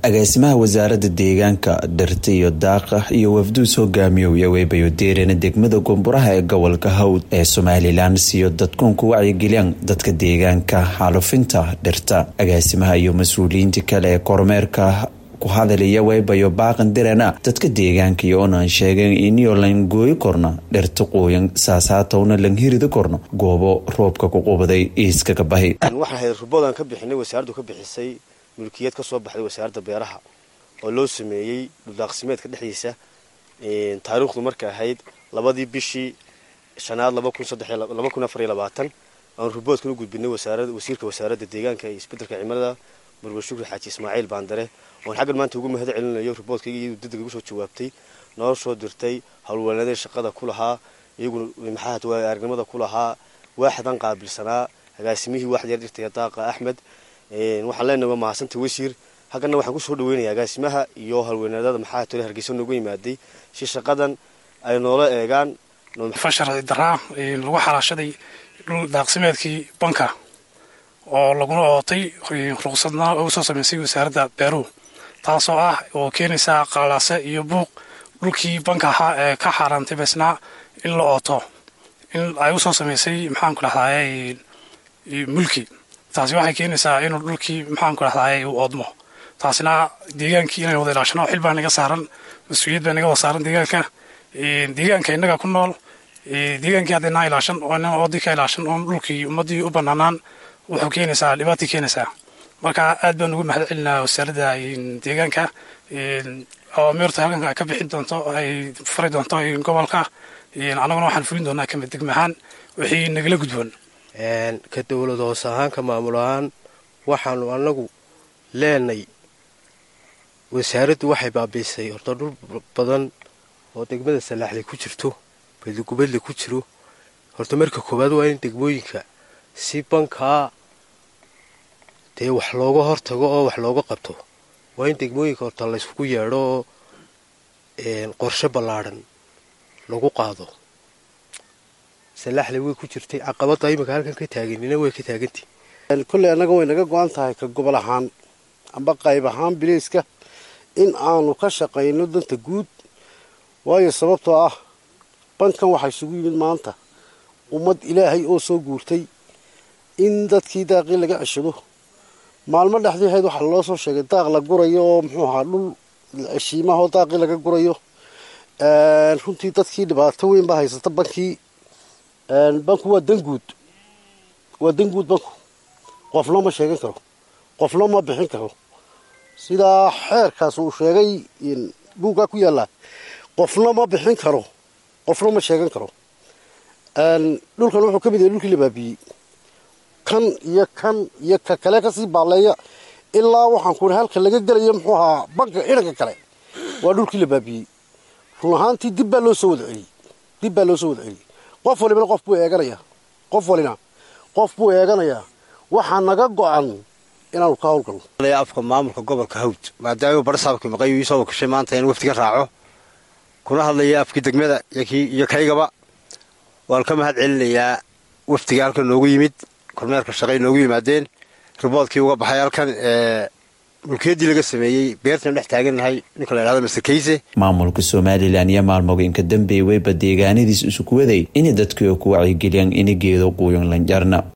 agaasimaha wasaaradda deegaanka dhirta iyo daaqa iyo wafduus hogaamiyoya weybayo deerana degmada gomburaha ee gobolka hawd ee somalilan siyo dadkuun ku wacyigeliyaan dadka deegaanka xaalufinta dhirta agaasimaha iyo mas-uuliyiinta kale ee kormeerka ku hadalaya weybayo baaqan dirana dadka deegaanka iyo oonaan sheegeen inio lan gooyi korna dhirta quuyan saasaatowna lan hiridi korno goobo roobka ku qubaday iiskaga bahi waxaan hayd ruboodaan ka bixinay wasaaraddu ka bixisay mulkiyad ka soo baxday wasaaradda beeraha oo loo sameeyey dhuldaaqsimeedka dhexdiisa taariikhdu marka ahayd labadii bishii shanaad laba kun afar iyo labaatan aan ruboodkan u gudbinay wasiirka wasaaradda deegaanka iyo isbeddelka cimilada murwe shukri xaaji ismaaciil baandare oon xaggan maanta ugu mahad celinayo ruboodkayga iyadu degdeg ugu soo jawaabtay noo soo dirtay howlwanaadee shaqada ku lahaa iyaguna maxaahad waa aragnimada ku lahaa waaxdan qaabilsanaa agaasimihii waaxda yar dhirtaya daaqa axmed waxaan leenahay waa mahadsanta wasiir haggana waxaan kusoo dhaweynaya agaasimaha iyo howlwanaadada maxaa tole hargeysa noogu yimaaday si shaqadan ay noola eegaan fashar daraa lagu xalaashaday dhul daaqsimeedkii banka oo laguna ootay ruqsadna ugu soo samaysay wasaaradda beeruhu taasoo ah oo keenaysaa qaalaase iyo buuq dhulkii banka ahaa ee ka xaaraantay besnaa in la ooto in ay usoo samaysay maxaanku dhahdaay mulki taasi waxay keenaysaa inuu dhulkii maxaanku dhahdaay uu oodmo taasina deegaankii inay wada ilaashano xil baa naga saaran mas-uuliyad baa naga wada saaran deegaanka deegaanka innaga ku nool deegaankii haddaynaa ilaashan oo ina oodii ka ilaashan oon dhulkii ummaddii u banaanaan wuxuu keenaysaa dhibaatay keenaysaa marka aad baan ugu mahad celinaa wasaaradda deegaanka awaamiirta halkan ay ka bixin doonto ay fari doonto gobolka annaguna waxaan fulin doonaa kamid degmahaan wixii nagala gudboon ka dowlad hoos ahaan ka maamul ahaan waxaanu annagu leenay wasaaraddu waxay baabiisay horta dhul badan oo degmada salaaxle ku jirto badigubadle ku jiro horta marka koowaad waa in degmooyinka si bankaa dee wax looga hortago oo wax looga qabto waa in degmooyinka horta layskugu yeedho oo qorshe ballaadhan lagu qaado salaaxle way ku jirtay caqabadda iminka halkan ka taaganina way ka taagantii kolley annaga way naga go-an tahay ka gobol ahaan amba qayb ahaan biliiska in aanu ka shaqayno danta guud waayo sababtoo ah bankan waxaa isugu yimid maanta ummad ilaahay oo soo guurtay in dadkii daaqii laga ceshado maalmo dhexdii hayd waxaa loo soo sheegay daaq la gurayo oo muxuu ahaa dhul heshiimahoo daaqii laga gurayo runtii dadkii dhibaato weyn baa haysata bankii banku waa danguud waa danguud banku qofna ma sheegan karo qofna ma bixin karo sidaa xeerkaas uu sheegay buuggaa ku yaallaa qofna ma bixin karo qofna ma sheegan karo dhulkan wuxuu ka mid yahay dhulkii la baabiyey kan iyo kan iyo ka kale kasii baalleeya ilaa waxaan ku halka laga gelayo muxuu ahaa banka ciidanka kale waa dhulkii la baabiyey run ahaantii dib baa loo soo wada celiyey dib baa loo soo wada celiyey qof walibana qof buu eeganayaa qof walina qof buu eeganayaa waxaa naga go-an inaanu ka hawlgalno afka maamulka gobolka hawd maadaama barsaabka maqayu iisoo wakashay maanta in waftiga raaco kuna hadlaya afkii degmada iyo kaygaba waan ka mahad celinayaa waftiga halkan noogu yimid kormeerka shaqay noogu yimaadeen riboodkii uga baxay halkan ee mulkiyaddii laga sameeyey beertan dhex taagannahay ninka la idhahdo master kayse maamulka somalilan iyo maalmooyinka dambe weyba deegaanadiis isuku waday inay dadkii ku wacyigeliyaan ina geedo quuyan lanjarna